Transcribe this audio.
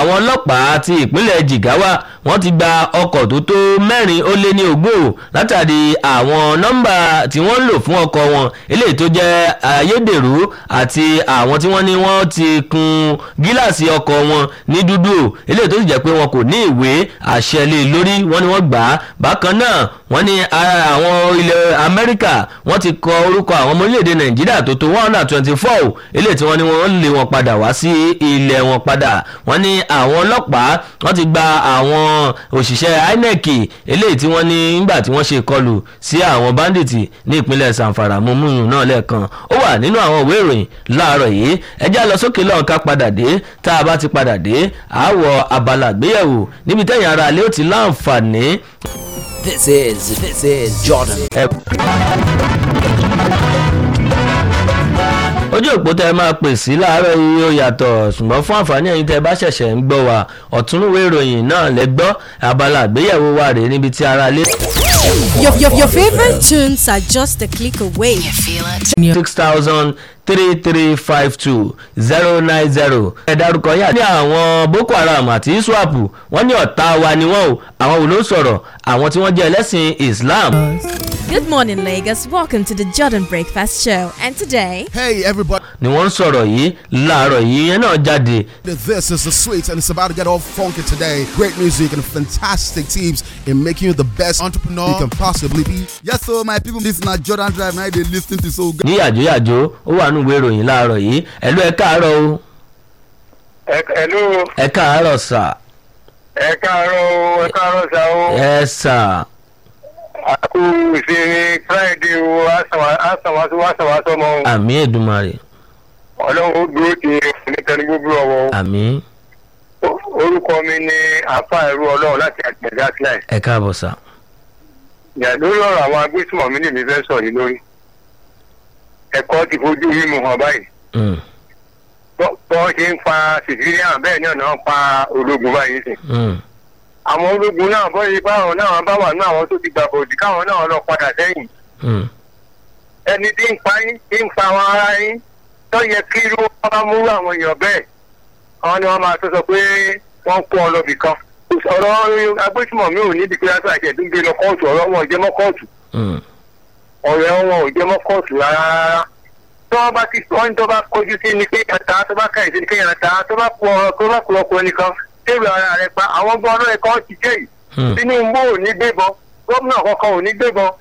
àwọn ọlọ́pàá ti ìpínlẹ̀ jigawa wọ́n ti gba ọkọ̀ tó tó mẹ́rin ó lé ní ogún o látàrí àwọn nọ́mbà tí wọ́n ń lò fún ọkọ̀ wọn eléyìí tó jẹ́ ayédèrú àti àwọn tí wọ́n ní wọ́n ti kun gíláàsì ọkọ̀ wọn ní dúdú o eléyìí tó sì jẹ́ pé wọn kò ní ìwé àṣẹ lé lórí wọ́n ní wọ́n gbà á bákan náà wọ́n ní ara àwọn ilẹ̀ amẹ́ríkà wọ́n ti kọ orúkọ àwọn ọmọ orílẹ̀-èdè nàìjíríà tó tó one hundred and twenty four o eléyìí tí wọ́n ní wọ́n lé wọn padà wá sí ilẹ̀ wọn padà wọ́n ní àwọn ọlọ́pàá wọ́n ti gba àwọn òṣìṣẹ́ inec eléyìí tí wọ́n ní nígbà tí wọ́n ṣe ìkọlù sí àwọn báńdíìtì ní ìpínlẹ̀ sanfara mumunu náà lẹ́ẹ̀kan ó wà nínú àwọn ìwé ìròyìn láàárọ̀ yìí ẹjẹ́ lọ sókè lọ́hùn ká padà dé tá a bá ti padà dé àwọ̀ abala àgbéyẹ̀wò níbi tẹ̀yìn ara alẹ́ ó ti láǹfààní. This is this is Jordan. ojú òpó tẹ máa pè sí láàárọ̀ yìí ó yàtọ̀ ṣùgbọ́n fún àǹfààní ẹ̀yin tẹ bá ṣẹ̀ṣẹ̀ ń gbọ́ wa ọ̀túnúwé ìròyìn náà lẹ gbọ́ abala àgbéyẹ̀wò wa rèé níbi tí ara lé. Your, your, your favorite tunes are just a click away. You feel it? six thousand three three five two zero nine zero. ẹ dárúkọ yà ní àwọn boko haram àti iswap wọ́n ní ọ̀tá wa ni wọ́n o àwọn wo ló sọ̀rọ̀ àwọn tí wọ́n jẹ́ ẹlẹ́sìn islam. Good morning, Lagos. Welcome to the Jordan Breakfast Show. And today, Hey everybody, ni wọ́n ń sọ̀rọ̀ yìí láàárọ̀ yìí yẹn náà jáde this is the sweet and it's about to get all funky today. Great music and fantastic teams in making you the best entrepreneur you can possibly be. Yes, so my people, this is not Jordan Drive. Now they listening to so good. ní yàjóyàjó ó wà nínú ìwé ìròyìn láàárọ̀ yìí ẹ̀lú ẹ káàárọ̀ o Hello, ẹ káàárọ̀ sà ẹ káàárọ̀ o, ẹ káàárọ̀ sá o. ẹ sà Àkú ìsinmi Friday o, àsàwásọ àsàwásọ mọ o. àmì èdùmarè Ọlọ́run ó dúró ti onítẹ̀ní gbogbo ọ̀wọ́ o. àmì Orúkọ mi ni Àfa Ẹ̀rú Ọlọ́run láti àgbẹ̀dẹ Atlas. ẹ káàbọ̀ sà Ìyá lórí ọ̀rọ̀ àwọn agbésùmọ̀mí lèmi fẹ́ sọ yìí lórí. Ẹ̀kọ́ ti fojú mímu hàn báyìí. Mm, Bọ́ bọ́ ṣe ń pa Sicilian bẹ́ẹ̀ náà náà pa ológun báyìí sìn. mm, Àwọn ológun náà bọ́ ṣe báwọn náà bá wà ní àwọn tó ti gbàgbọ́dì káwọn náà lọ padà sẹ́yìn. mm, ẹni tí ń pa yín tí ń pa àwọn ará yín tó yẹ kí irú wọn bá múrú àwọn èèyàn bẹ́ẹ̀ àwọn ni wọ́n máa tó sọ pé wọ́n kó ọ lọ́bì kan ọ̀rọ̀ agbésùmọ̀ mi ò ní dìgbé láti àjẹ̀dún gbé lọ kóòtù ọ̀rọ̀ wọn ò jẹ́ mọ́ kóòtù mm. ọ̀rẹ́ wọn ò jẹ́ mọ́ kóòtù rárá rárá tó wọ́n bá ti wọ́n tó bá kojú sí ni kéèyàn ta tó bá kẹ́yìn sí ni kéèyàn ta tó bá kú ọ̀rọ̀ tó bá kú ọkùnrin nìkan tẹ́lẹ̀ ara rẹ̀ pa àwọn gbọ́n ọlọ́rẹ̀ kan ti jẹ́ yìí Hmm. Tinubu ò ní gbébọn gómìnà kankan ò ní gbébọn